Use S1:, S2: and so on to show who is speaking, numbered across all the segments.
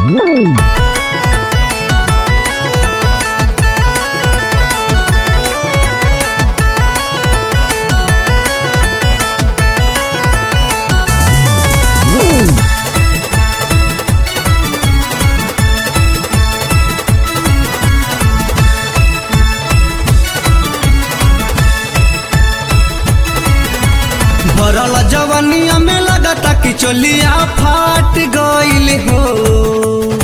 S1: भरल जवनिया में लगता कि चोलिया फाट गईल हो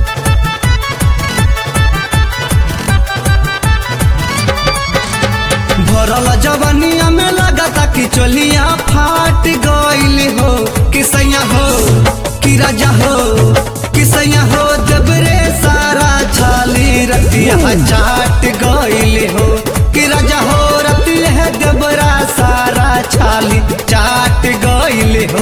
S1: भरल जवनिया में लगता कि चोलिया फाट गईल हो कि सैया हो कि राजा हो कि सैया हो जबरे सारा छाली रतिया चाट गईल हो कि राजा हो रतिया है जबरा सारा छाली चाट गईल हो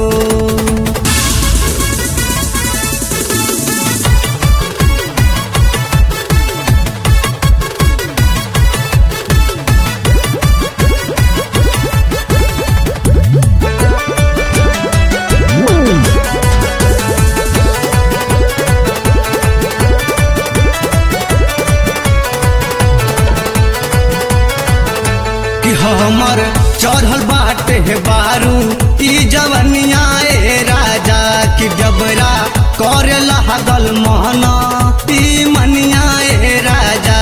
S1: कि हमर चढ़ल बाटे है बारू ई जवनिया ए राजा कि जबरा करे लागल मोहना ई मनिया ए राजा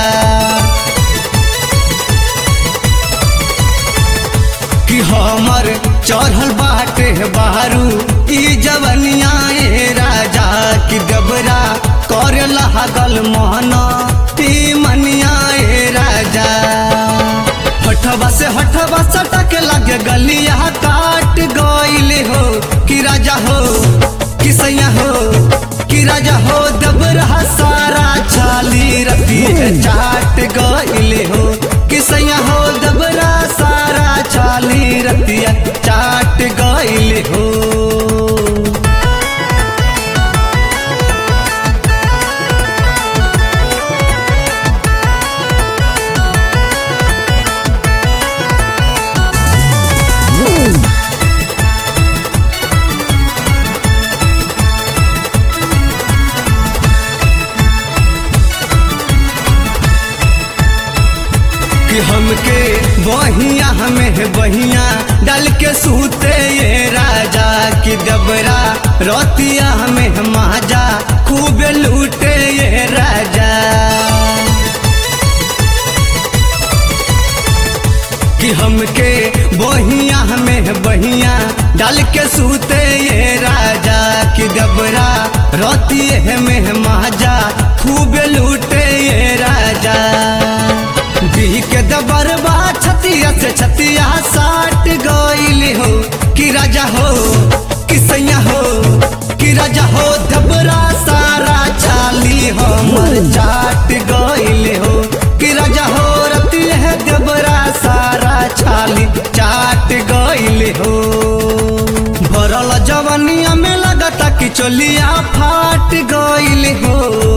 S1: कि हमर चढ़ल बाटे है बारू ई जवनिया ए राजा कि जबरा करे लागल मोहना ई मनिया ए राजा हठवा से हठवा सटक लगे गलिया काट गईल हो कि राजा हो कि सैया हो कि राजा हो दबरा सारा छाली रति चाट गईल हो कि सैया हो दबरा सारा छाली रतिया चाट गईल हो कि हमके बहिया हमें बहिया डाल के सूते ये राजा कि दबरा रोतिया हमें माजा खूब लूटे ये राजा कि हमके बहिया हमें बहिया डाल के सूते ये राजा कि दबरा रोतिए में माजा खूब लूटे ये राजा दी के दबरबा छतिया से छतिया साट गईल हो कि राजा हो कि सैया हो कि राजा हो दबरा सारा छाली हमर चाट गईल हो कि राजा हो रति है दबरा सारा छाली चाट गईल हो भरल जवनिया में लगता कि चोलिया फाट गईल हो